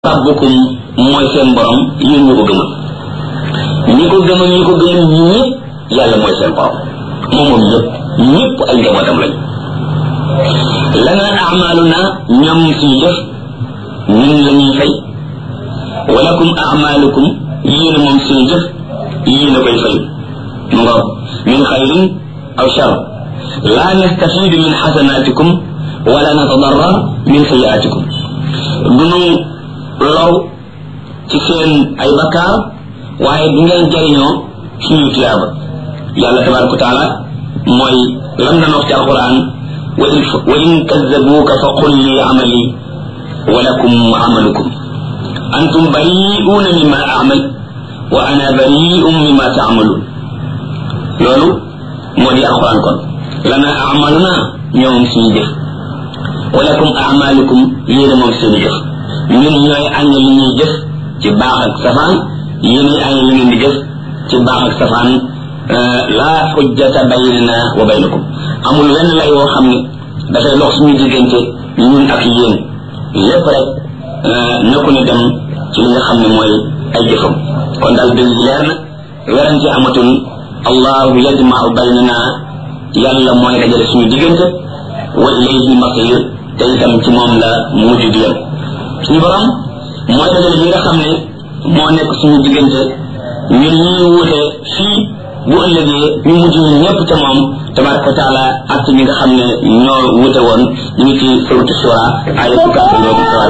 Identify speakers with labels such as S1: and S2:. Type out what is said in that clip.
S1: rabbukum mooy seen borom yéen ñu ko gëmal ñi ko gëmal ñi ko gëmal ñëpp yàlla mooy seen borom moom moom ñëpp ñëpp ay njabootam lañ lana amaluna ñoom suñu jëf ñun la ñuy fay walakum amalukum yéen moom suñu jëf yéen a koy fay mu nga min xayrin aw shar la nastafidu min xasanatikum wala natadarrar min sayiatikum dunu low ci seen ay bakkaar waaye du ngeen jariñoo suñu tiyaaba yàlla tabaraka wa taala mooy lam na wax ci alquran wa in wa in kazzabuuka fa qul li amali wa lakum amalukum antum bari'uuna mimma amal wa ana bari'un mimma taamaluun loolu moo di alquran kon lana amaluna ñoom suñu jëf wa lakum amalukum yéena moom seen jëf ñun ñooy añ li ñuy jëf ci baax ak safaan yéenay añ li ngeen di jëf ci baax ak safaan laa xujjata baynana wa baynakum amul wenn lay woo xam ne dafay lox suñu diggante ñun ak yéen lépp rek na ko ni dem ci li nga xam ne mooy ay jëfam kon daal dëgg leer na werante amatul allahu yajmau baynana yàlla mooy dajale suñu diggante wa ilayhi masir te itam ci moom la mujj di yem suñu borom mooy dajale bi nga xam ne moo nekk suñu diggante ñun ñuy wuute fii bu ëllëgee ñu mujj ñu ñëpp ca moom tabaraka wa taala ak ñi nga xam ne ñoo wuute woon ñu ngi ci suratu shura ay fukk ak juróom